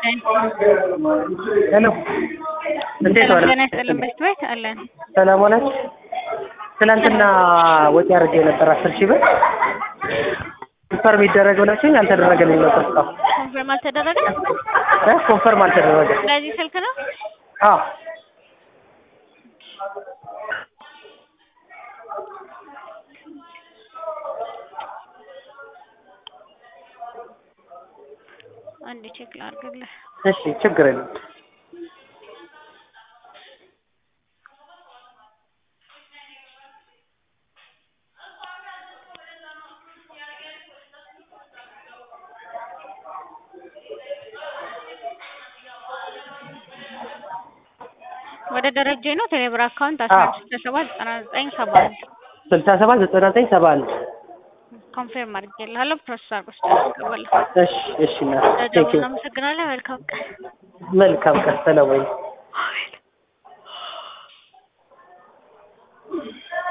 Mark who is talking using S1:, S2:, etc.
S1: ሄሎ እንዴት ዋለ?
S2: ጤና ይስጥልን በሽት ቤት አለን።
S1: ሰላም ዋላችሁ? ትናንትና ወጪ አድርጌ ነበር አስር ሺህ ብር ኮንፈርም ይደረግ ብላችሁኝ አልተደረገልኝ ነበር እስካሁን
S2: ኮንፈርም አልተደረገ።
S1: እ ኮንፈርም አልተደረገ።
S2: በዚህ ስልክ ነው።
S1: አዎ
S2: አንድ ቼክ ላድርግልህ።
S1: እሺ ችግር የለም።
S2: ወደ ደረጀ ነው ቴሌብር አካውንት አስራ አንድ ስልሳ ሰባት ዘጠና ዘጠኝ ሰባ አንድ
S1: ስልሳ ሰባት ዘጠና ዘጠኝ ሰባ አንድ
S2: ኮንፊርም አድርጌልሃለሁ። ፕሮሰስ አድርጎ ስታስገባለሁ።
S1: እሺ እሺ እናት ቴንክ
S2: ደውል
S1: ዩ
S2: እናመሰግናለን። መልካም ቀን።
S1: መልካም ቀን ሰላም ወይ